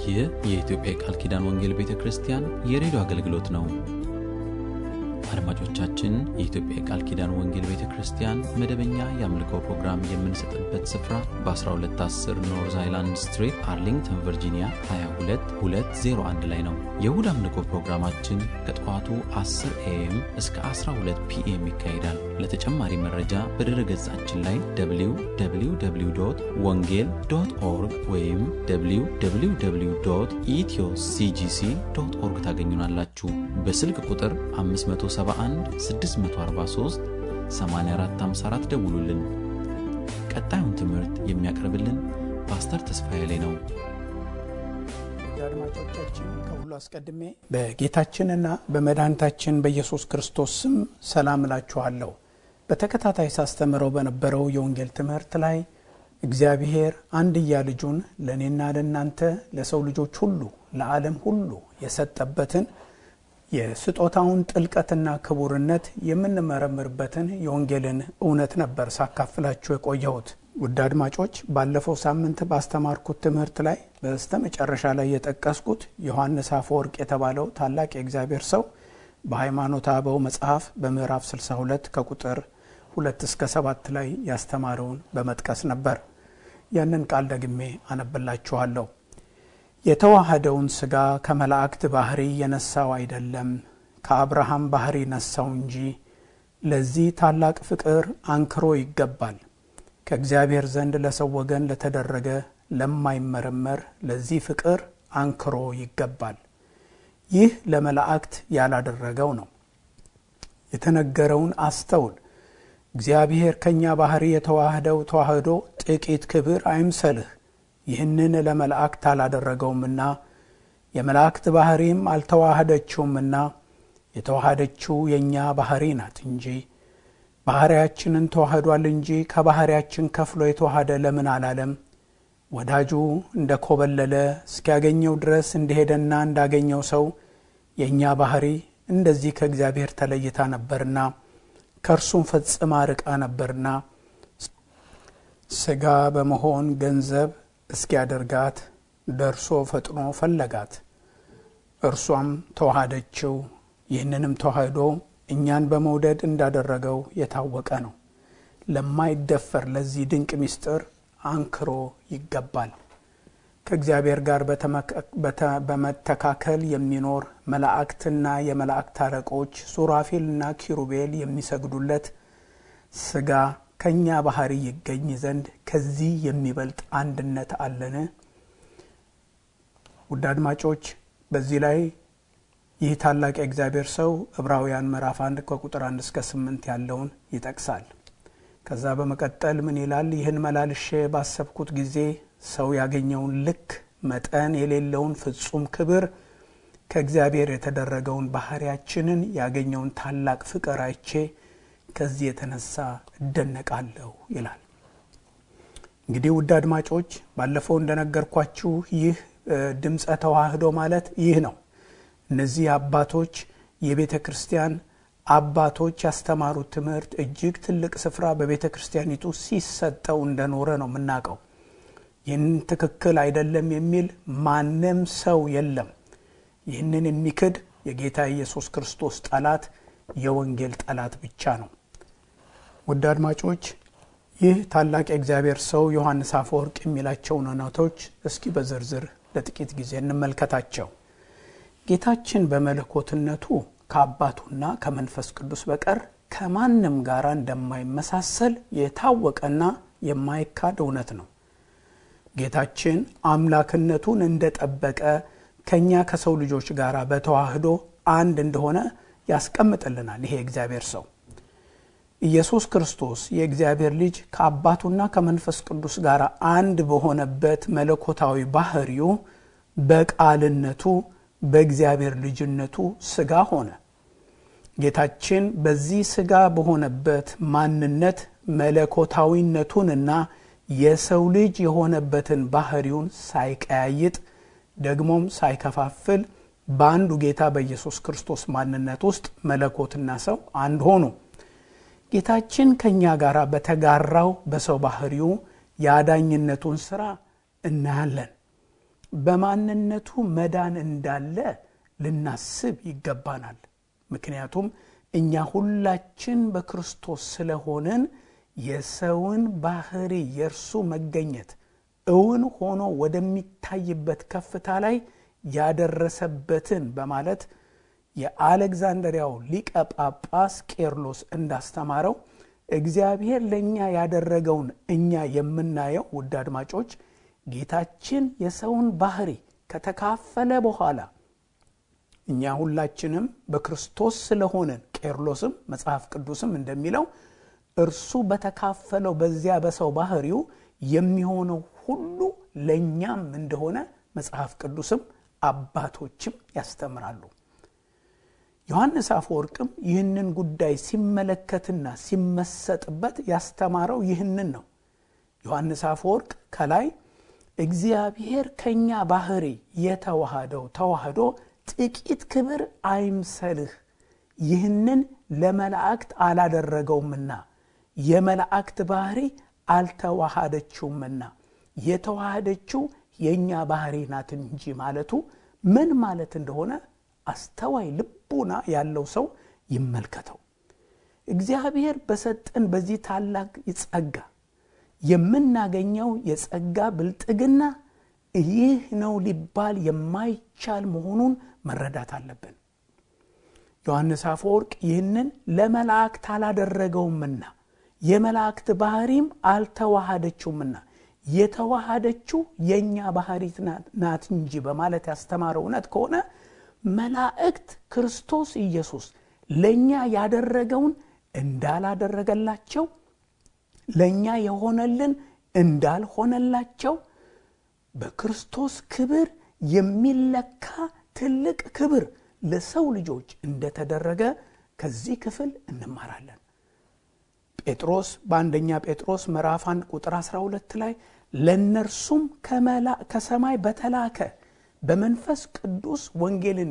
ይህ የኢትዮጵያ የቃል ኪዳን ወንጌል ቤተ ክርስቲያን የሬዲዮ አገልግሎት ነው። አድማጮቻችን፣ የኢትዮጵያ የቃል ኪዳን ወንጌል ቤተ ክርስቲያን መደበኛ የአምልኮ ፕሮግራም የምንሰጥበት ስፍራ በ1210 ኖርዝ አይላንድ ስትሪት አርሊንግተን ቨርጂኒያ 22201 ላይ ነው። የእሁድ አምልኮ ፕሮግራማችን ከጠዋቱ 10 ኤኤም እስከ 12 ፒኤም ይካሄዳል። ለተጨማሪ መረጃ በድረ ገጻችን ላይ www ወንጌል ዶት ኦርግ ወይም www ኢትዮ ሲጂሲ ዶት ኦርግ ታገኙናላችሁ። በስልክ ቁጥር 571 643 8454 ደውሉልን። ቀጣዩን ትምህርት የሚያቀርብልን ፓስተር ተስፋዬ ላይ ነው። አድማጮቻችን ከሁሉ አስቀድሜ በጌታችንና በመድኃኒታችን በኢየሱስ ክርስቶስ ስም ሰላም እላችኋለሁ። በተከታታይ ሳስተምረው በነበረው የወንጌል ትምህርት ላይ እግዚአብሔር አንድያ ልጁን ለእኔና ለእናንተ ለሰው ልጆች ሁሉ ለዓለም ሁሉ የሰጠበትን የስጦታውን ጥልቀትና ክቡርነት የምንመረምርበትን የወንጌልን እውነት ነበር ሳካፍላችሁ የቆየሁት። ውድ አድማጮች ባለፈው ሳምንት ባስተማርኩት ትምህርት ላይ በስተ መጨረሻ ላይ የጠቀስኩት ዮሐንስ አፈወርቅ የተባለው ታላቅ የእግዚአብሔር ሰው በሃይማኖተ አበው መጽሐፍ በምዕራፍ 62 ከቁጥር ሁለት እስከ ሰባት ላይ ያስተማረውን በመጥቀስ ነበር። ያንን ቃል ደግሜ አነብላችኋለሁ። የተዋሃደውን ሥጋ ከመላእክት ባህሪ የነሳው አይደለም፣ ከአብርሃም ባህሪ ነሳው እንጂ። ለዚህ ታላቅ ፍቅር አንክሮ ይገባል። ከእግዚአብሔር ዘንድ ለሰው ወገን ለተደረገ ለማይመረመር ለዚህ ፍቅር አንክሮ ይገባል። ይህ ለመላእክት ያላደረገው ነው። የተነገረውን አስተውል። እግዚአብሔር ከእኛ ባህሪ የተዋህደው ተዋህዶ ጥቂት ክብር አይምሰልህ። ይህንን ለመላእክት አላደረገውምና የመላእክት ባህሪም አልተዋህደችውምና የተዋሃደችው የእኛ ባህሪ ናት እንጂ ባህሪያችንን ተዋህዷል እንጂ ከባህሪያችን ከፍሎ የተዋሃደ ለምን አላለም? ወዳጁ እንደ ኮበለለ እስኪያገኘው ድረስ እንደሄደና እንዳገኘው ሰው የእኛ ባህሪ እንደዚህ ከእግዚአብሔር ተለይታ ነበርና ከእርሱም ፈጽማ ርቃ ነበርና ሥጋ በመሆን ገንዘብ እስኪያደርጋት ደርሶ ፈጥኖ ፈለጋት። እርሷም ተዋሃደችው። ይህንንም ተዋህዶ እኛን በመውደድ እንዳደረገው የታወቀ ነው። ለማይደፈር ለዚህ ድንቅ ምስጢር አንክሮ ይገባል። ከእግዚአብሔር ጋር በመተካከል የሚኖር መላእክትና የመላእክት አለቆች ሱራፌልና ኪሩቤል የሚሰግዱለት ሥጋ ከእኛ ባህሪ ይገኝ ዘንድ ከዚህ የሚበልጥ አንድነት አለን? ውድ አድማጮች በዚህ ላይ ይህ ታላቅ የእግዚአብሔር ሰው ዕብራውያን ምዕራፍ አንድ ከቁጥር አንድ እስከ ስምንት ያለውን ይጠቅሳል። ከዛ በመቀጠል ምን ይላል? ይህን መላልሼ ባሰብኩት ጊዜ ሰው ያገኘውን ልክ መጠን የሌለውን ፍጹም ክብር ከእግዚአብሔር የተደረገውን ባህሪያችንን ያገኘውን ታላቅ ፍቅር አይቼ ከዚህ የተነሳ እደነቃለሁ ይላል። እንግዲህ ውድ አድማጮች ባለፈው እንደነገርኳችሁ ይህ ድምፀ ተዋህዶ ማለት ይህ ነው። እነዚህ አባቶች የቤተ ክርስቲያን አባቶች ያስተማሩት ትምህርት እጅግ ትልቅ ስፍራ በቤተ ክርስቲያኒቱ ሲሰጠው እንደኖረ ነው የምናውቀው። ይህን ትክክል አይደለም የሚል ማንም ሰው የለም። ይህንን የሚክድ የጌታ ኢየሱስ ክርስቶስ ጠላት የወንጌል ጠላት ብቻ ነው። ውድ አድማጮች ይህ ታላቅ የእግዚአብሔር ሰው ዮሐንስ አፈወርቅ የሚላቸውን እውነቶች እስኪ በዝርዝር ለጥቂት ጊዜ እንመልከታቸው። ጌታችን በመለኮትነቱ ከአባቱና ከመንፈስ ቅዱስ በቀር ከማንም ጋር እንደማይመሳሰል የታወቀና የማይካድ እውነት ነው። ጌታችን አምላክነቱን እንደጠበቀ ከእኛ ከሰው ልጆች ጋር በተዋህዶ አንድ እንደሆነ ያስቀምጥልናል። ይሄ የእግዚአብሔር ሰው ኢየሱስ ክርስቶስ የእግዚአብሔር ልጅ ከአባቱና ከመንፈስ ቅዱስ ጋር አንድ በሆነበት መለኮታዊ ባህሪው በቃልነቱ በእግዚአብሔር ልጅነቱ ሥጋ ሆነ። ጌታችን በዚህ ሥጋ በሆነበት ማንነት መለኮታዊነቱንና የሰው ልጅ የሆነበትን ባህሪውን ሳይቀያይጥ ደግሞም ሳይከፋፍል በአንዱ ጌታ በኢየሱስ ክርስቶስ ማንነት ውስጥ መለኮትና ሰው አንድ ሆኑ። ጌታችን ከእኛ ጋር በተጋራው በሰው ባህሪው የአዳኝነቱን ሥራ እናያለን። በማንነቱ መዳን እንዳለ ልናስብ ይገባናል። ምክንያቱም እኛ ሁላችን በክርስቶስ ስለሆንን የሰውን ባህሪ የእርሱ መገኘት እውን ሆኖ ወደሚታይበት ከፍታ ላይ ያደረሰበትን በማለት የአሌክዛንድሪያው ሊቀ ጳጳስ ቄርሎስ እንዳስተማረው እግዚአብሔር ለእኛ ያደረገውን እኛ የምናየው ውድ አድማጮች ጌታችን የሰውን ባህሪ ከተካፈለ በኋላ እኛ ሁላችንም በክርስቶስ ስለሆንን ቄርሎስም መጽሐፍ ቅዱስም እንደሚለው እርሱ በተካፈለው በዚያ በሰው ባህሪው የሚሆነው ሁሉ ለእኛም እንደሆነ መጽሐፍ ቅዱስም አባቶችም ያስተምራሉ። ዮሐንስ አፈወርቅም ይህንን ጉዳይ ሲመለከትና ሲመሰጥበት ያስተማረው ይህንን ነው። ዮሐንስ አፈወርቅ ከላይ እግዚአብሔር ከእኛ ባህሪ የተዋሃደው ተዋህዶ ጥቂት ክብር አይምሰልህ፣ ይህንን ለመላእክት አላደረገውምና የመላእክት ባህሪ አልተዋሃደችውምና የተዋሃደችው የእኛ ባህሪ ናት እንጂ ማለቱ ምን ማለት እንደሆነ አስተዋይ ልቡና ያለው ሰው ይመልከተው። እግዚአብሔር በሰጠን በዚህ ታላቅ ጸጋ የምናገኘው የጸጋ ብልጥግና ይህ ነው ሊባል የማይቻል መሆኑን መረዳት አለብን። ዮሐንስ አፈወርቅ ይህንን ለመላእክት አላደረገውምና የመላእክት ባህሪም አልተዋሃደችውምና የተዋሃደችው የእኛ ባህሪ ናት እንጂ በማለት ያስተማረው እውነት ከሆነ መላእክት ክርስቶስ ኢየሱስ ለእኛ ያደረገውን እንዳላደረገላቸው ለእኛ የሆነልን እንዳልሆነላቸው በክርስቶስ ክብር የሚለካ ትልቅ ክብር ለሰው ልጆች እንደተደረገ ከዚህ ክፍል እንማራለን። ጴጥሮስ በአንደኛ ጴጥሮስ ምዕራፍ 1 ቁጥር 12 ላይ ለእነርሱም ከሰማይ በተላከ በመንፈስ ቅዱስ ወንጌልን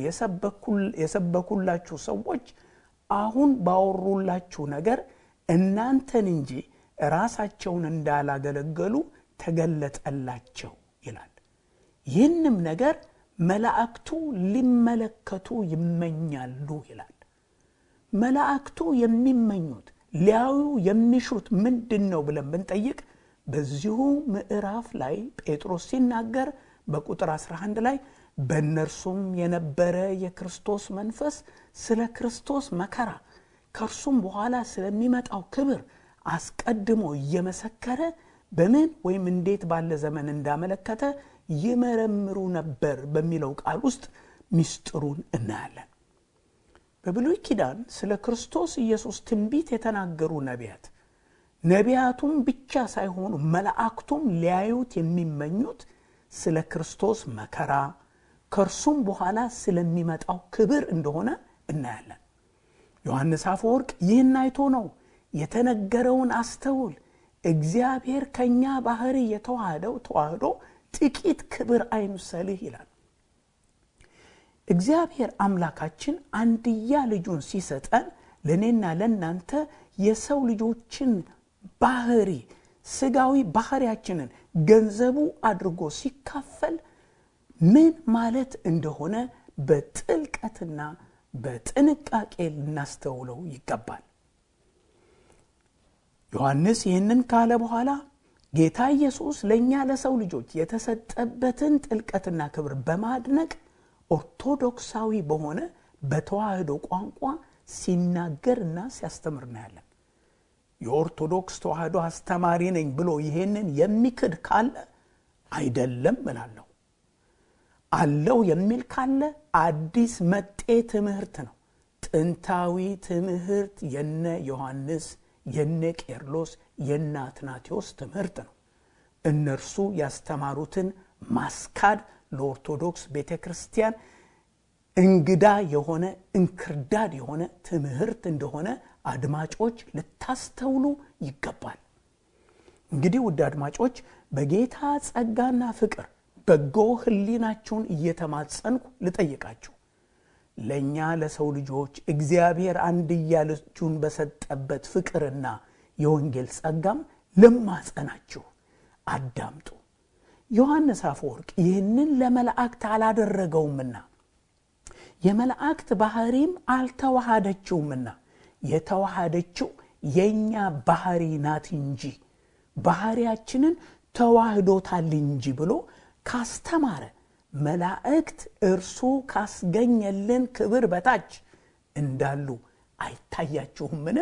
የሰበኩላችሁ ሰዎች አሁን ባወሩላችሁ ነገር እናንተን እንጂ ራሳቸውን እንዳላገለገሉ ተገለጠላቸው ይላል። ይህንም ነገር መላእክቱ ሊመለከቱ ይመኛሉ ይላል። መላእክቱ የሚመኙት ሊያዩ የሚሹት ምንድን ነው ብለን ብንጠይቅ በዚሁ ምዕራፍ ላይ ጴጥሮስ ሲናገር በቁጥር 11 ላይ በእነርሱም የነበረ የክርስቶስ መንፈስ ስለ ክርስቶስ መከራ ከእርሱም በኋላ ስለሚመጣው ክብር አስቀድሞ እየመሰከረ በምን ወይም እንዴት ባለ ዘመን እንዳመለከተ ይመረምሩ ነበር በሚለው ቃል ውስጥ ምስጢሩን እናያለን። በብሉይ ኪዳን ስለ ክርስቶስ ኢየሱስ ትንቢት የተናገሩ ነቢያት ነቢያቱም ብቻ ሳይሆኑ መላእክቱም ሊያዩት የሚመኙት ስለ ክርስቶስ መከራ ከእርሱም በኋላ ስለሚመጣው ክብር እንደሆነ እናያለን። ዮሐንስ አፈወርቅ ይህን አይቶ ነው የተነገረውን አስተውል፣ እግዚአብሔር ከእኛ ባህሪ የተዋህደው ተዋህዶ ጥቂት ክብር አይምሰልህ ይላል። እግዚአብሔር አምላካችን አንድያ ልጁን ሲሰጠን ለእኔና ለእናንተ የሰው ልጆችን ባህሪ ስጋዊ ባህሪያችንን ገንዘቡ አድርጎ ሲካፈል ምን ማለት እንደሆነ በጥልቀትና በጥንቃቄ ልናስተውለው ይገባል። ዮሐንስ ይህንን ካለ በኋላ ጌታ ኢየሱስ ለእኛ ለሰው ልጆች የተሰጠበትን ጥልቀትና ክብር በማድነቅ ኦርቶዶክሳዊ በሆነ በተዋህዶ ቋንቋ ሲናገርና ሲያስተምር እናያለን። የኦርቶዶክስ ተዋህዶ አስተማሪ ነኝ ብሎ ይሄንን የሚክድ ካለ አይደለም እላለሁ። አለው የሚል ካለ አዲስ መጤ ትምህርት ነው። ጥንታዊ ትምህርት የነ ዮሐንስ የነ ቄርሎስ የነ አትናቴዎስ ትምህርት ነው። እነርሱ ያስተማሩትን ማስካድ ለኦርቶዶክስ ቤተ ክርስቲያን እንግዳ የሆነ እንክርዳድ የሆነ ትምህርት እንደሆነ አድማጮች ልታስተውሉ ይገባል። እንግዲህ ውድ አድማጮች በጌታ ጸጋና ፍቅር በጎ ሕሊናችሁን እየተማጸንኩ ልጠይቃችሁ ለእኛ ለሰው ልጆች እግዚአብሔር አንድያ ልጁን በሰጠበት ፍቅርና የወንጌል ጸጋም ልማጸናችሁ አዳምጡ። ዮሐንስ አፈወርቅ ይህንን ለመላእክት አላደረገውምና የመላእክት ባህሪም አልተዋሃደችውምና የተዋሃደችው የእኛ ባህሪ ናት እንጂ ባህሪያችንን ተዋህዶታል እንጂ ብሎ ካስተማረ መላእክት እርሱ ካስገኘልን ክብር በታች እንዳሉ አይታያችሁምን?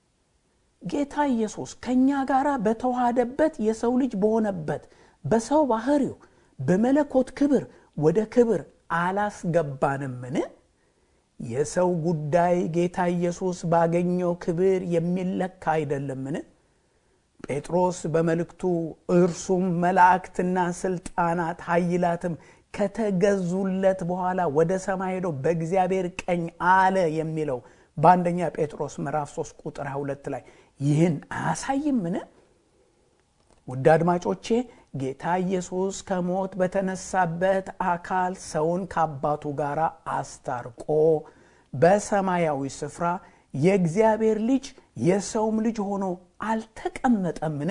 ጌታ ኢየሱስ ከእኛ ጋር በተዋሃደበት የሰው ልጅ በሆነበት በሰው ባህሪው በመለኮት ክብር ወደ ክብር አላስገባንምን? የሰው ጉዳይ ጌታ ኢየሱስ ባገኘው ክብር የሚለካ አይደለምን? ጴጥሮስ በመልእክቱ እርሱም መላእክትና ስልጣናት ኃይላትም ከተገዙለት በኋላ ወደ ሰማይ ሄዶ በእግዚአብሔር ቀኝ አለ የሚለው በአንደኛ ጴጥሮስ ምዕራፍ 3 ቁጥር 22 ላይ ይህን አያሳይምን? ውድ አድማጮቼ ጌታ ኢየሱስ ከሞት በተነሳበት አካል ሰውን ከአባቱ ጋር አስታርቆ በሰማያዊ ስፍራ የእግዚአብሔር ልጅ የሰውም ልጅ ሆኖ አልተቀመጠምን?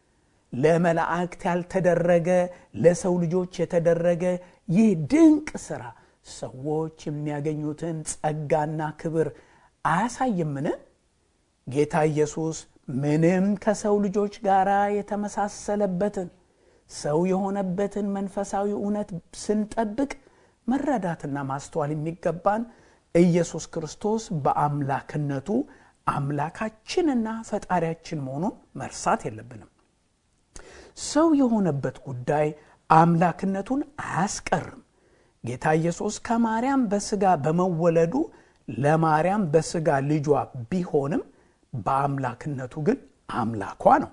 ለመላእክት ያልተደረገ ለሰው ልጆች የተደረገ ይህ ድንቅ ሥራ ሰዎች የሚያገኙትን ጸጋና ክብር አያሳይምን? ጌታ ኢየሱስ ምንም ከሰው ልጆች ጋር የተመሳሰለበትን ሰው የሆነበትን መንፈሳዊ እውነት ስንጠብቅ መረዳትና ማስተዋል የሚገባን ኢየሱስ ክርስቶስ በአምላክነቱ አምላካችንና ፈጣሪያችን መሆኑን መርሳት የለብንም። ሰው የሆነበት ጉዳይ አምላክነቱን አያስቀርም። ጌታ ኢየሱስ ከማርያም በሥጋ በመወለዱ ለማርያም በሥጋ ልጇ ቢሆንም በአምላክነቱ ግን አምላኳ ነው።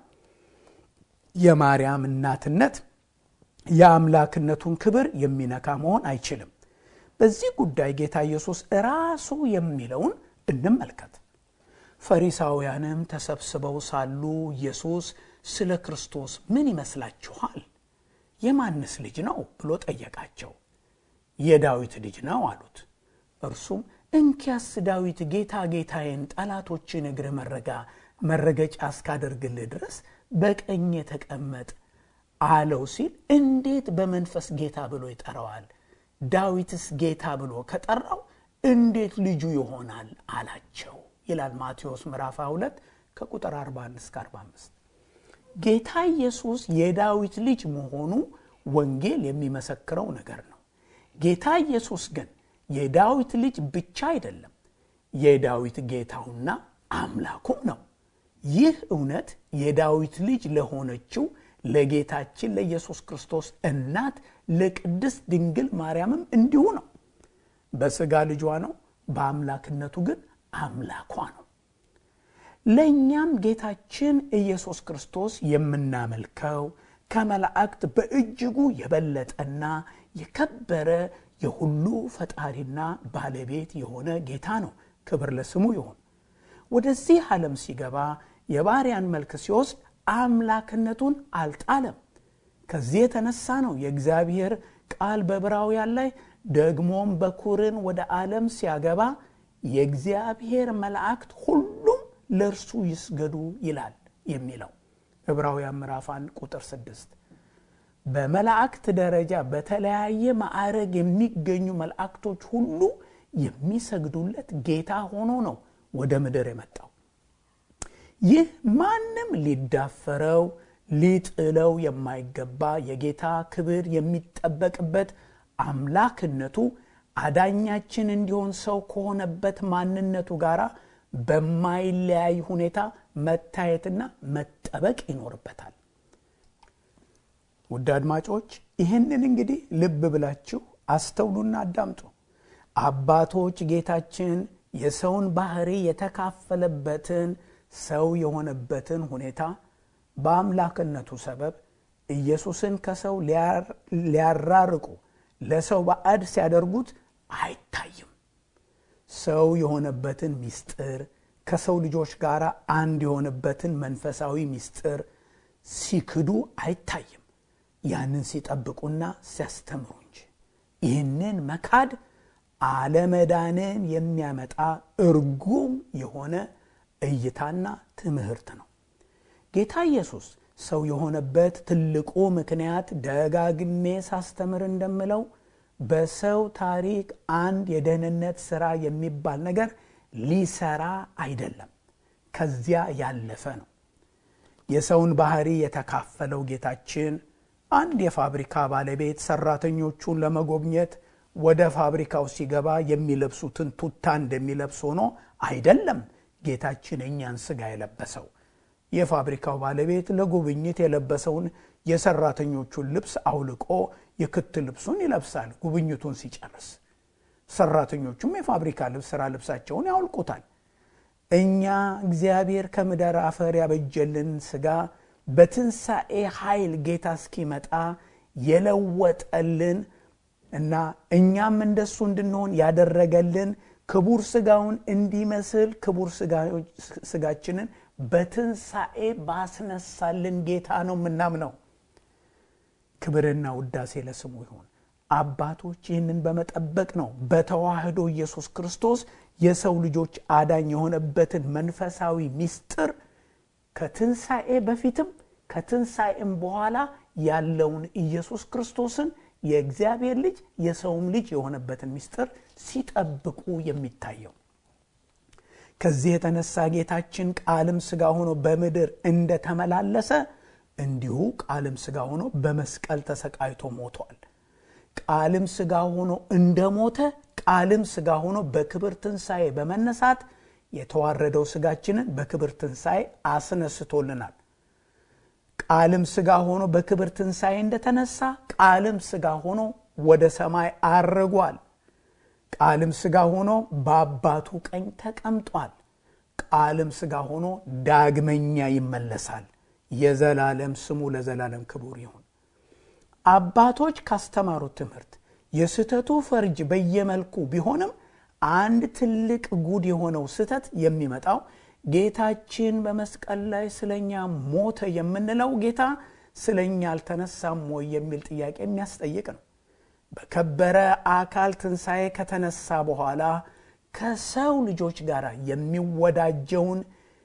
የማርያም እናትነት የአምላክነቱን ክብር የሚነካ መሆን አይችልም። በዚህ ጉዳይ ጌታ ኢየሱስ ራሱ የሚለውን እንመልከት። ፈሪሳውያንም ተሰብስበው ሳሉ ኢየሱስ ስለ ክርስቶስ ምን ይመስላችኋል? የማንስ ልጅ ነው ብሎ ጠየቃቸው። የዳዊት ልጅ ነው አሉት። እርሱም እንኪያስ ዳዊት ጌታ ጌታዬን ጠላቶችን እግር መረጋ መረገጫ እስካደርግልህ ድረስ በቀኝ ተቀመጥ አለው ሲል እንዴት በመንፈስ ጌታ ብሎ ይጠራዋል? ዳዊትስ ጌታ ብሎ ከጠራው እንዴት ልጁ ይሆናል አላቸው ይላል ማቴዎስ ምዕራፍ 2 ከቁጥር 41 እስከ 45። ጌታ ኢየሱስ የዳዊት ልጅ መሆኑ ወንጌል የሚመሰክረው ነገር ነው። ጌታ ኢየሱስ ግን የዳዊት ልጅ ብቻ አይደለም፣ የዳዊት ጌታውና አምላኩም ነው። ይህ እውነት የዳዊት ልጅ ለሆነችው ለጌታችን ለኢየሱስ ክርስቶስ እናት ለቅድስት ድንግል ማርያምም እንዲሁ ነው። በሥጋ ልጇ ነው፣ በአምላክነቱ ግን አምላኳ ነው። ለእኛም ጌታችን ኢየሱስ ክርስቶስ የምናመልከው ከመላእክት በእጅጉ የበለጠና የከበረ የሁሉ ፈጣሪና ባለቤት የሆነ ጌታ ነው። ክብር ለስሙ ይሁን። ወደዚህ ዓለም ሲገባ የባሪያን መልክ ሲወስድ አምላክነቱን አልጣለም። ከዚህ የተነሳ ነው የእግዚአብሔር ቃል በዕብራውያን ላይ ደግሞም በኩርን ወደ ዓለም ሲያገባ የእግዚአብሔር መላእክት ሁሉም ለእርሱ ይስገዱ ይላል የሚለው ዕብራውያን ምዕራፍ 1 ቁጥር 6 በመላእክት ደረጃ በተለያየ ማዕረግ የሚገኙ መላእክቶች ሁሉ የሚሰግዱለት ጌታ ሆኖ ነው ወደ ምድር የመጣው። ይህ ማንም ሊዳፈረው ሊጥለው የማይገባ የጌታ ክብር የሚጠበቅበት አምላክነቱ አዳኛችን እንዲሆን ሰው ከሆነበት ማንነቱ ጋር በማይለያይ ሁኔታ መታየትና መጠበቅ ይኖርበታል። ውድ አድማጮች ይህንን እንግዲህ ልብ ብላችሁ አስተውሉና አዳምጡ። አባቶች ጌታችን የሰውን ባህሪ የተካፈለበትን ሰው የሆነበትን ሁኔታ በአምላክነቱ ሰበብ ኢየሱስን ከሰው ሊያራርቁ ለሰው ባዕድ ሲያደርጉት አይታይም። ሰው የሆነበትን ምስጢር ከሰው ልጆች ጋር አንድ የሆነበትን መንፈሳዊ ምስጢር ሲክዱ አይታይም። ያንን ሲጠብቁና ሲያስተምሩ እንጂ ይህንን መካድ አለመዳንን የሚያመጣ እርጉም የሆነ እይታና ትምህርት ነው። ጌታ ኢየሱስ ሰው የሆነበት ትልቁ ምክንያት ደጋግሜ ሳስተምር እንደምለው በሰው ታሪክ አንድ የደህንነት ስራ የሚባል ነገር ሊሰራ አይደለም፣ ከዚያ ያለፈ ነው። የሰውን ባህሪ የተካፈለው ጌታችን አንድ የፋብሪካ ባለቤት ሰራተኞቹን ለመጎብኘት ወደ ፋብሪካው ሲገባ የሚለብሱትን ቱታ እንደሚለብስ ሆኖ አይደለም ጌታችን እኛን ስጋ የለበሰው። የፋብሪካው ባለቤት ለጉብኝት የለበሰውን የሰራተኞቹን ልብስ አውልቆ የክት ልብሱን ይለብሳል ጉብኝቱን ሲጨርስ። ሰራተኞቹም የፋብሪካ ልብስ ስራ ልብሳቸውን ያውልቁታል። እኛ እግዚአብሔር ከምድር አፈር ያበጀልን ስጋ በትንሣኤ ኃይል ጌታ እስኪመጣ የለወጠልን እና እኛም እንደሱ እንድንሆን ያደረገልን ክቡር ስጋውን እንዲመስል ክቡር ስጋችንን በትንሣኤ ባስነሳልን ጌታ ነው የምናምነው። ክብርና ውዳሴ ለስሙ ይሁን። አባቶች ይህንን በመጠበቅ ነው በተዋህዶ ኢየሱስ ክርስቶስ የሰው ልጆች አዳኝ የሆነበትን መንፈሳዊ ምስጢር ከትንሣኤ በፊትም ከትንሣኤም በኋላ ያለውን ኢየሱስ ክርስቶስን የእግዚአብሔር ልጅ የሰውም ልጅ የሆነበትን ምስጢር ሲጠብቁ የሚታየው። ከዚህ የተነሳ ጌታችን ቃልም ሥጋ ሆኖ በምድር እንደተመላለሰ እንዲሁ ቃልም ሥጋ ሆኖ በመስቀል ተሰቃይቶ ሞቷል። ቃልም ሥጋ ሆኖ እንደሞተ ቃልም ሥጋ ሆኖ በክብር ትንሣኤ በመነሳት የተዋረደው ሥጋችንን በክብር ትንሣኤ አስነስቶልናል። ቃልም ሥጋ ሆኖ በክብር ትንሣኤ እንደተነሳ ቃልም ሥጋ ሆኖ ወደ ሰማይ አርጓል። ቃልም ሥጋ ሆኖ በአባቱ ቀኝ ተቀምጧል። ቃልም ሥጋ ሆኖ ዳግመኛ ይመለሳል። የዘላለም ስሙ ለዘላለም ክቡር ይሁን። አባቶች ካስተማሩት ትምህርት የስህተቱ ፈርጅ በየመልኩ ቢሆንም አንድ ትልቅ ጉድ የሆነው ስህተት የሚመጣው ጌታችን በመስቀል ላይ ስለኛ ሞተ የምንለው ጌታ ስለኛ አልተነሳም ወይ የሚል ጥያቄ የሚያስጠይቅ ነው። በከበረ አካል ትንሣኤ ከተነሳ በኋላ ከሰው ልጆች ጋር የሚወዳጀውን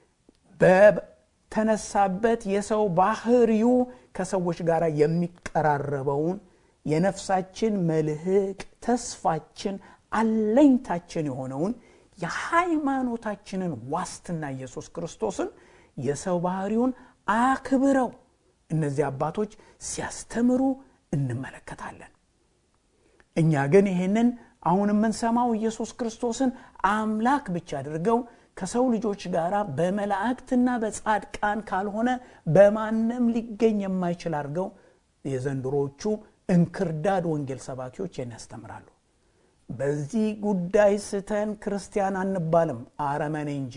በተነሳበት የሰው ባህሪው ከሰዎች ጋር የሚቀራረበውን የነፍሳችን መልህቅ ተስፋችን አለኝታችን የሆነውን የሃይማኖታችንን ዋስትና ኢየሱስ ክርስቶስን የሰው ባህሪውን አክብረው እነዚህ አባቶች ሲያስተምሩ እንመለከታለን። እኛ ግን ይህንን አሁን የምንሰማው ኢየሱስ ክርስቶስን አምላክ ብቻ አድርገው ከሰው ልጆች ጋር በመላእክትና በጻድቃን ካልሆነ በማንም ሊገኝ የማይችል አድርገው የዘንድሮቹ እንክርዳድ ወንጌል ሰባኪዎች ይህን ያስተምራሉ። በዚህ ጉዳይ ስተን ክርስቲያን አንባልም፣ አረመኔ እንጂ።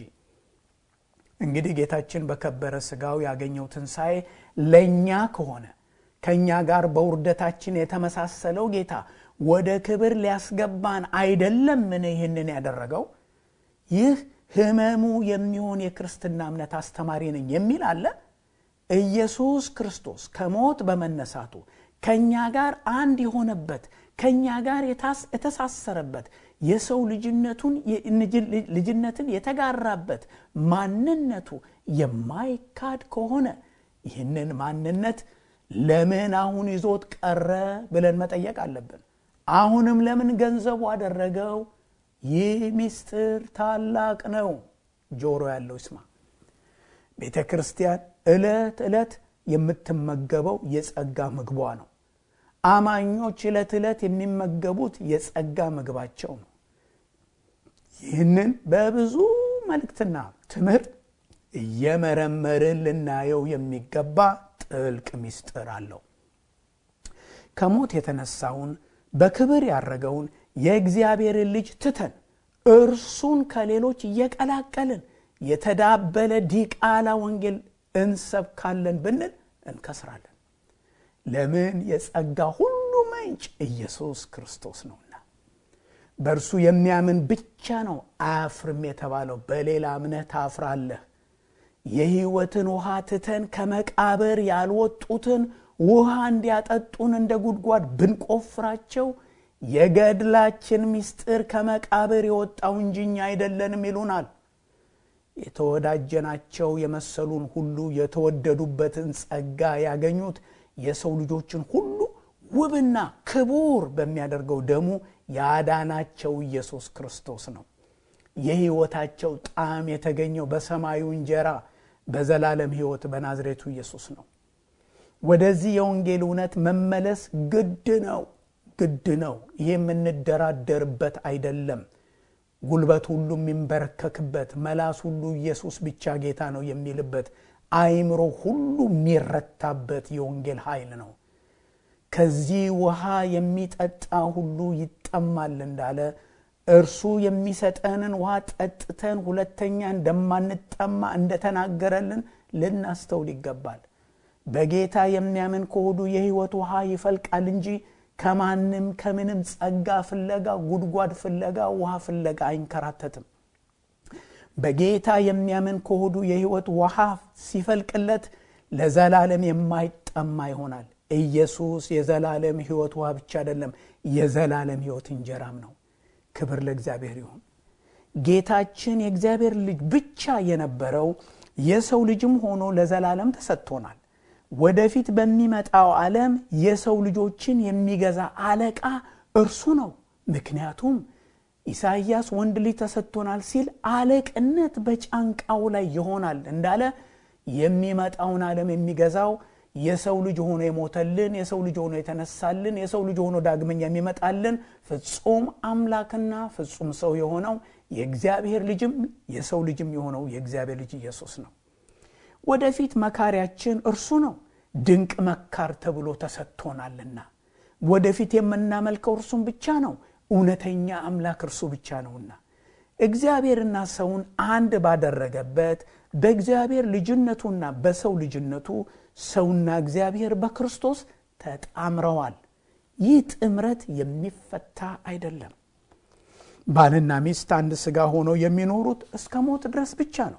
እንግዲህ ጌታችን በከበረ ስጋው ያገኘው ትንሣኤ ለእኛ ከሆነ ከእኛ ጋር በውርደታችን የተመሳሰለው ጌታ ወደ ክብር ሊያስገባን አይደለምን? ይህንን ያደረገው ይህ ህመሙ የሚሆን የክርስትና እምነት አስተማሪ ነኝ የሚል አለ። ኢየሱስ ክርስቶስ ከሞት በመነሳቱ ከእኛ ጋር አንድ የሆነበት ከእኛ ጋር የተሳሰረበት የሰው ልጅነቱን ልጅነትን የተጋራበት ማንነቱ የማይካድ ከሆነ ይህንን ማንነት ለምን አሁን ይዞት ቀረ ብለን መጠየቅ አለብን። አሁንም ለምን ገንዘቡ አደረገው? ይህ ምስጢር ታላቅ ነው። ጆሮ ያለው ይስማ። ቤተ ክርስቲያን ዕለት ዕለት የምትመገበው የጸጋ ምግቧ ነው። አማኞች ዕለት ዕለት የሚመገቡት የጸጋ ምግባቸው ነው። ይህንን በብዙ መልእክትና ትምህርት እየመረመርን ልናየው የሚገባ ጥልቅ ምስጢር አለው። ከሞት የተነሳውን በክብር ያረገውን የእግዚአብሔርን ልጅ ትተን እርሱን ከሌሎች እየቀላቀልን የተዳበለ ዲቃላ ወንጌል እንሰብካለን ብንል እንከስራለን። ለምን? የጸጋ ሁሉ ምንጭ ኢየሱስ ክርስቶስ ነውና። በእርሱ የሚያምን ብቻ ነው አያፍርም የተባለው። በሌላ እምነት ታፍራለህ። የሕይወትን ውሃ ትተን ከመቃብር ያልወጡትን ውሃ እንዲያጠጡን እንደ ጉድጓድ ብንቆፍራቸው የገድላችን ምስጢር ከመቃብር የወጣው እንጂ እኛ አይደለንም ይሉናል። የተወዳጀናቸው የመሰሉን ሁሉ የተወደዱበትን ጸጋ ያገኙት የሰው ልጆችን ሁሉ ውብና ክቡር በሚያደርገው ደሙ ያዳናቸው ኢየሱስ ክርስቶስ ነው። የሕይወታቸው ጣዕም የተገኘው በሰማዩ እንጀራ በዘላለም ሕይወት በናዝሬቱ ኢየሱስ ነው። ወደዚህ የወንጌል እውነት መመለስ ግድ ነው፣ ግድ ነው። ይህ የምንደራደርበት አይደለም። ጉልበት ሁሉ የሚንበረከክበት፣ መላስ ሁሉ ኢየሱስ ብቻ ጌታ ነው የሚልበት፣ አእምሮ ሁሉ የሚረታበት የወንጌል ኃይል ነው። ከዚህ ውሃ የሚጠጣ ሁሉ ይጠማል እንዳለ እርሱ የሚሰጠንን ውሃ ጠጥተን ሁለተኛ እንደማንጠማ እንደተናገረልን ልናስተውል ይገባል። በጌታ የሚያምን ከሆዱ የሕይወት ውሃ ይፈልቃል እንጂ ከማንም ከምንም ጸጋ ፍለጋ፣ ጉድጓድ ፍለጋ፣ ውሃ ፍለጋ አይንከራተትም። በጌታ የሚያምን ከሆዱ የሕይወት ውሃ ሲፈልቅለት ለዘላለም የማይጠማ ይሆናል። ኢየሱስ የዘላለም ሕይወት ውሃ ብቻ አይደለም፣ የዘላለም ሕይወት እንጀራም ነው። ክብር ለእግዚአብሔር ይሁን። ጌታችን የእግዚአብሔር ልጅ ብቻ የነበረው የሰው ልጅም ሆኖ ለዘላለም ተሰጥቶናል። ወደፊት በሚመጣው ዓለም የሰው ልጆችን የሚገዛ አለቃ እርሱ ነው። ምክንያቱም ኢሳይያስ ወንድ ልጅ ተሰጥቶናል ሲል አለቅነት በጫንቃው ላይ ይሆናል እንዳለ የሚመጣውን ዓለም የሚገዛው የሰው ልጅ ሆኖ የሞተልን የሰው ልጅ ሆኖ የተነሳልን የሰው ልጅ ሆኖ ዳግመኛ የሚመጣልን ፍጹም አምላክና ፍጹም ሰው የሆነው የእግዚአብሔር ልጅም የሰው ልጅም የሆነው የእግዚአብሔር ልጅ ኢየሱስ ነው። ወደፊት መካሪያችን እርሱ ነው። ድንቅ መካር ተብሎ ተሰጥቶናልና ወደፊት የምናመልከው እርሱም ብቻ ነው። እውነተኛ አምላክ እርሱ ብቻ ነውና እግዚአብሔርና ሰውን አንድ ባደረገበት በእግዚአብሔር ልጅነቱና በሰው ልጅነቱ ሰውና እግዚአብሔር በክርስቶስ ተጣምረዋል። ይህ ጥምረት የሚፈታ አይደለም። ባልና ሚስት አንድ ሥጋ ሆነው የሚኖሩት እስከ ሞት ድረስ ብቻ ነው።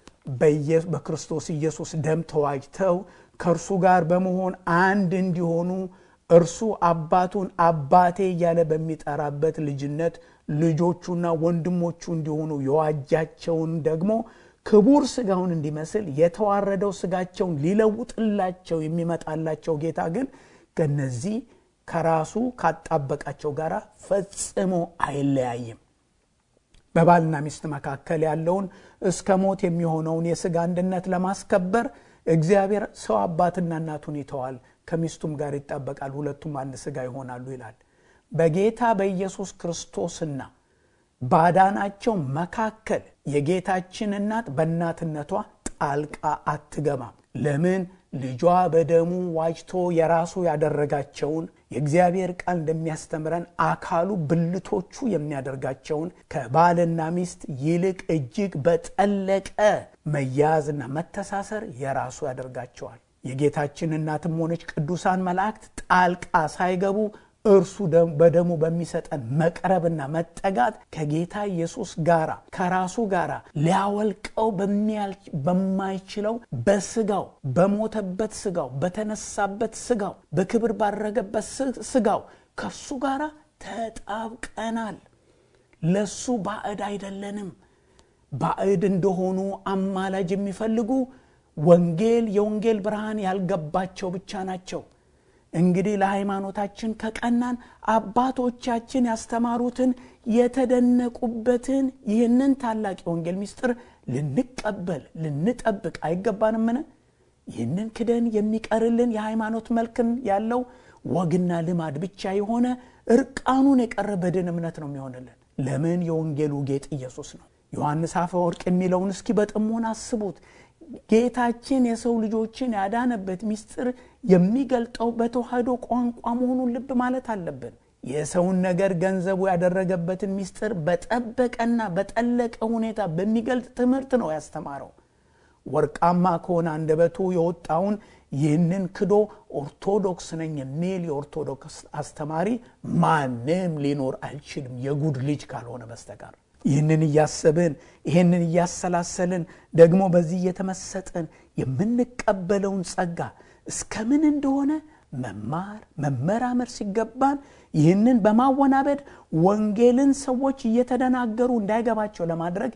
በክርስቶስ ኢየሱስ ደም ተዋጅተው ከእርሱ ጋር በመሆን አንድ እንዲሆኑ እርሱ አባቱን አባቴ እያለ በሚጠራበት ልጅነት ልጆቹና ወንድሞቹ እንዲሆኑ የዋጃቸውን ደግሞ ክቡር ሥጋውን እንዲመስል የተዋረደው ሥጋቸውን ሊለውጥላቸው የሚመጣላቸው ጌታ ግን ከነዚህ ከራሱ ካጣበቃቸው ጋር ፈጽሞ አይለያይም። በባልና ሚስት መካከል ያለውን እስከ ሞት የሚሆነውን የሥጋ አንድነት ለማስከበር እግዚአብሔር ሰው አባትና እናቱን ይተዋል፣ ከሚስቱም ጋር ይጣበቃል፣ ሁለቱም አንድ ሥጋ ይሆናሉ ይላል። በጌታ በኢየሱስ ክርስቶስና ባዳናቸው መካከል የጌታችን እናት በእናትነቷ ጣልቃ አትገባም። ለምን? ልጇ በደሙ ዋጅቶ የራሱ ያደረጋቸውን የእግዚአብሔር ቃል እንደሚያስተምረን አካሉ ብልቶቹ የሚያደርጋቸውን ከባልና ሚስት ይልቅ እጅግ በጠለቀ መያያዝና መተሳሰር የራሱ ያደርጋቸዋል። የጌታችን እናትም ሆነች ቅዱሳን መላእክት ጣልቃ ሳይገቡ እርሱ በደሙ በሚሰጠን መቅረብና መጠጋት ከጌታ ኢየሱስ ጋር ከራሱ ጋር ሊያወልቀው በማይችለው በስጋው በሞተበት ስጋው በተነሳበት ስጋው በክብር ባረገበት ስጋው ከሱ ጋር ተጣብቀናል። ለሱ ባዕድ አይደለንም። ባዕድ እንደሆኑ አማላጅ የሚፈልጉ ወንጌል የወንጌል ብርሃን ያልገባቸው ብቻ ናቸው። እንግዲህ ለሃይማኖታችን ከቀናን አባቶቻችን ያስተማሩትን የተደነቁበትን ይህንን ታላቅ የወንጌል ምስጢር ልንቀበል ልንጠብቅ አይገባንምን? ይህንን ክደን የሚቀርልን የሃይማኖት መልክን ያለው ወግና ልማድ ብቻ የሆነ እርቃኑን የቀረ በድን እምነት ነው የሚሆንልን። ለምን? የወንጌሉ ጌጥ ኢየሱስ ነው። ዮሐንስ አፈወርቅ የሚለውን እስኪ በጥሞና አስቡት። ጌታችን የሰው ልጆችን ያዳነበት ምስጢር የሚገልጠው በተዋህዶ ቋንቋ መሆኑን ልብ ማለት አለብን። የሰውን ነገር ገንዘቡ ያደረገበትን ምስጢር በጠበቀና በጠለቀ ሁኔታ በሚገልጥ ትምህርት ነው ያስተማረው። ወርቃማ ከሆነ አንደበቱ የወጣውን ይህንን ክዶ ኦርቶዶክስ ነኝ የሚል የኦርቶዶክስ አስተማሪ ማንም ሊኖር አይችልም፣ የጉድ ልጅ ካልሆነ በስተቀር። ይህንን እያሰብን ይህንን እያሰላሰልን ደግሞ በዚህ እየተመሰጠን የምንቀበለውን ጸጋ እስከምን እንደሆነ መማር መመራመር ሲገባን ይህንን በማወናበድ ወንጌልን ሰዎች እየተደናገሩ እንዳይገባቸው ለማድረግ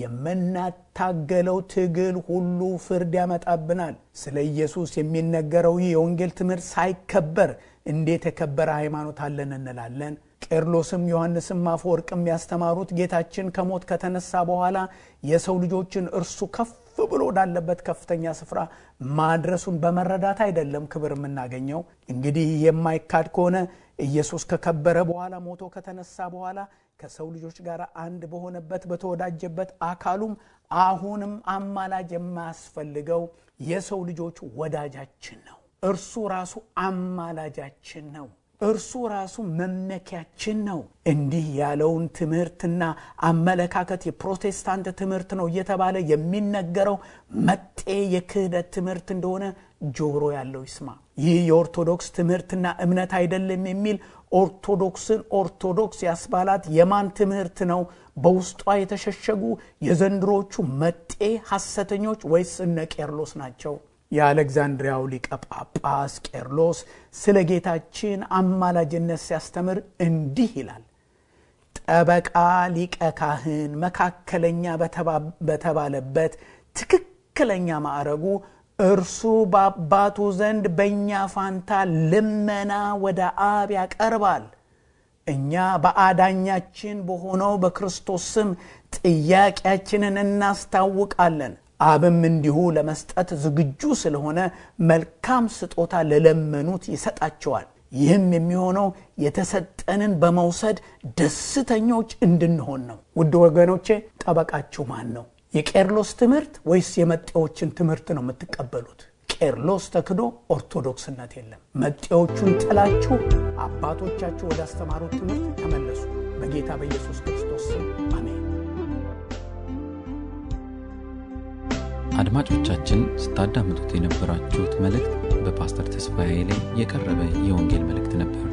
የምናታገለው ትግል ሁሉ ፍርድ ያመጣብናል። ስለ ኢየሱስ የሚነገረው ይህ የወንጌል ትምህርት ሳይከበር እንዴት የከበረ ሃይማኖት አለን እንላለን? ቄርሎስም ዮሐንስም አፈወርቅም ያስተማሩት ጌታችን ከሞት ከተነሳ በኋላ የሰው ልጆችን እርሱ ከፍ ብሎ ወዳለበት ከፍተኛ ስፍራ ማድረሱን በመረዳት አይደለም ክብር የምናገኘው። እንግዲህ የማይካድ ከሆነ ኢየሱስ ከከበረ በኋላ ሞቶ ከተነሳ በኋላ ከሰው ልጆች ጋር አንድ በሆነበት በተወዳጀበት አካሉም አሁንም አማላጅ የማያስፈልገው የሰው ልጆች ወዳጃችን ነው። እርሱ ራሱ አማላጃችን ነው። እርሱ ራሱ መመኪያችን ነው። እንዲህ ያለውን ትምህርትና አመለካከት የፕሮቴስታንት ትምህርት ነው እየተባለ የሚነገረው መጤ የክህደት ትምህርት እንደሆነ ጆሮ ያለው ይስማ። ይህ የኦርቶዶክስ ትምህርትና እምነት አይደለም የሚል ኦርቶዶክስን ኦርቶዶክስ ያስባላት የማን ትምህርት ነው? በውስጧ የተሸሸጉ የዘንድሮቹ መጤ ሐሰተኞች ወይስ እነ ቄርሎስ ናቸው? የአሌክዛንድሪያው ሊቀ ጳጳስ ቄርሎስ ስለ ጌታችን አማላጅነት ሲያስተምር እንዲህ ይላል። ጠበቃ ሊቀ ካህን መካከለኛ በተባለበት ትክክለኛ ማዕረጉ እርሱ በአባቱ ዘንድ በእኛ ፋንታ ልመና ወደ አብ ያቀርባል። እኛ በአዳኛችን በሆነው በክርስቶስ ስም ጥያቄያችንን እናስታውቃለን። አብም እንዲሁ ለመስጠት ዝግጁ ስለሆነ መልካም ስጦታ ለለመኑት ይሰጣቸዋል። ይህም የሚሆነው የተሰጠንን በመውሰድ ደስተኞች እንድንሆን ነው። ውድ ወገኖቼ ጠበቃችሁ ማን ነው? የቄርሎስ ትምህርት ወይስ የመጤዎችን ትምህርት ነው የምትቀበሉት? ቄርሎስ ተክዶ ኦርቶዶክስነት የለም። መጤዎቹን ጥላችሁ አባቶቻችሁ ወደ አስተማሩት ትምህርት ተመለሱ። በጌታ በኢየሱስ ክርስቶስ ስም አሜን። አድማጮቻችን ስታዳምጡት የነበራችሁት መልእክት በፓስተር ተስፋዬ ላይ የቀረበ የወንጌል መልእክት ነበር።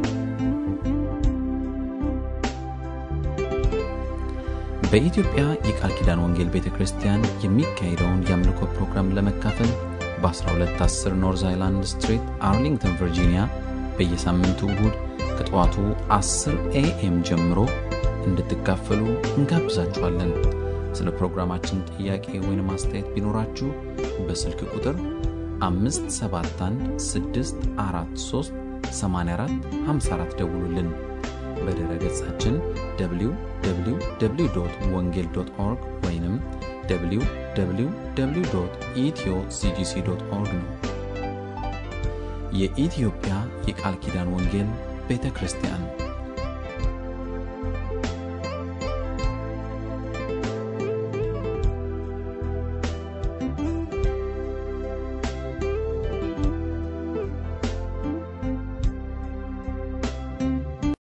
በኢትዮጵያ የቃል ኪዳን ወንጌል ቤተ ክርስቲያን የሚካሄደውን የአምልኮ ፕሮግራም ለመካፈል በ1210 ኖርዝ አይላንድ ስትሪት አርሊንግተን ቨርጂኒያ በየሳምንቱ እሁድ ከጠዋቱ 10 ኤኤም ጀምሮ እንድትካፈሉ እንጋብዛችኋለን። ስለ ፕሮግራማችን ጥያቄ ወይም አስተያየት ቢኖራችሁ በስልክ ቁጥር 571 ደውሉልን። በድረ ገጻችን www ወንጌል ኦርግ ወይም www ኢትዮ ሲጂሲ ኦርግ ነው። የኢትዮጵያ የቃል ኪዳን ወንጌል ቤተ ክርስቲያን